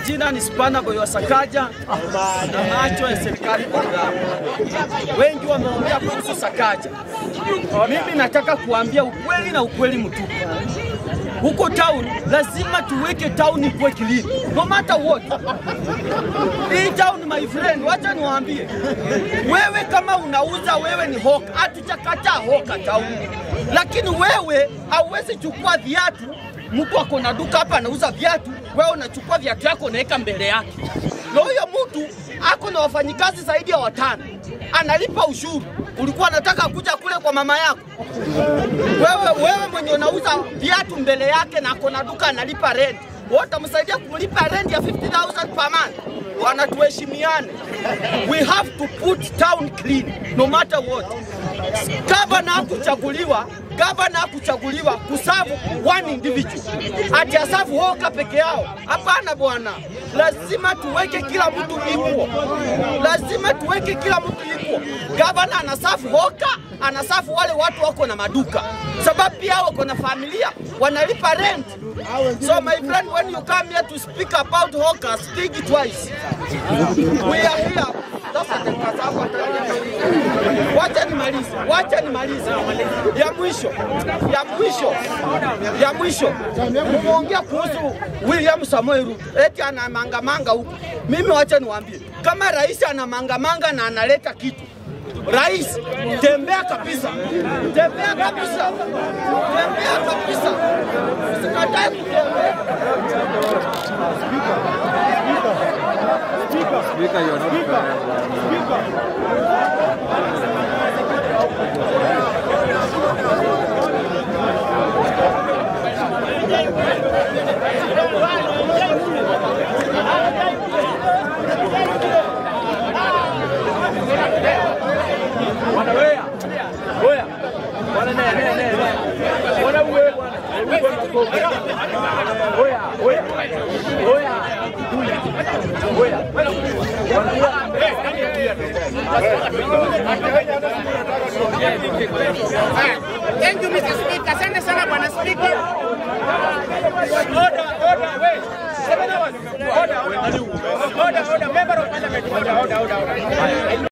majina ni Spana Boy wa Sakaja na macho ya serikali Programu. Wengi wameongea kuhusu Sakaja. Mimi nataka kuambia ukweli na ukweli mtupu. Huko town lazima tuweke town ikuwe clean, no matter what. Hii town my friend, wacha niwaambie, wewe kama unauza, wewe ni hoka, hatujakataa hoka town, lakini wewe hauwezi chukua viatu mtu ako na duka hapa anauza viatu, wewe unachukua viatu yako unaweka mbele yake, na huyo mtu ako na wafanyikazi zaidi ya watano, analipa ushuru. Ulikuwa unataka kuja kule kwa mama yako wewe, wewe mwenye unauza viatu mbele yake na ako na duka analipa rent, wewe utamsaidia kumlipa rent ya 50000 per month? Wanatuheshimiane. We have to put town clean no matter what. Gavana hakuchaguliwa gavana hakuchaguliwa kusavu one individual ati asavu hoka peke yao. Hapana bwana, lazima tuweke kila mtu equal, lazima tuweke kila mtu equal. Gavana anasafu hoka, anasafu wale watu wako na maduka, sababu pia wako na familia wanalipa rent. So my friend, when you come here to speak about hawkers, think twice. We are here. Sasa dakika zako Wacha nimalize, wacha nimalize. Ya mwisho, ya mwisho, ya mwisho, mumeongea kuhusu William Samoei Ruto eti ana mangamanga huku. Mimi wacha niwaambie, kama rais ana mangamanga na analeta kitu Rais, tembea kabisa, tembea kabisa, tembea kabisa, usikatae kutembea. Speaker, you're not fair. Thank you Mr. Speaker. Asante sana bwana Speaker. Order, order, wait. Seven hours. Order, order. Order, order. Member of Parliament. Order, order, order, order.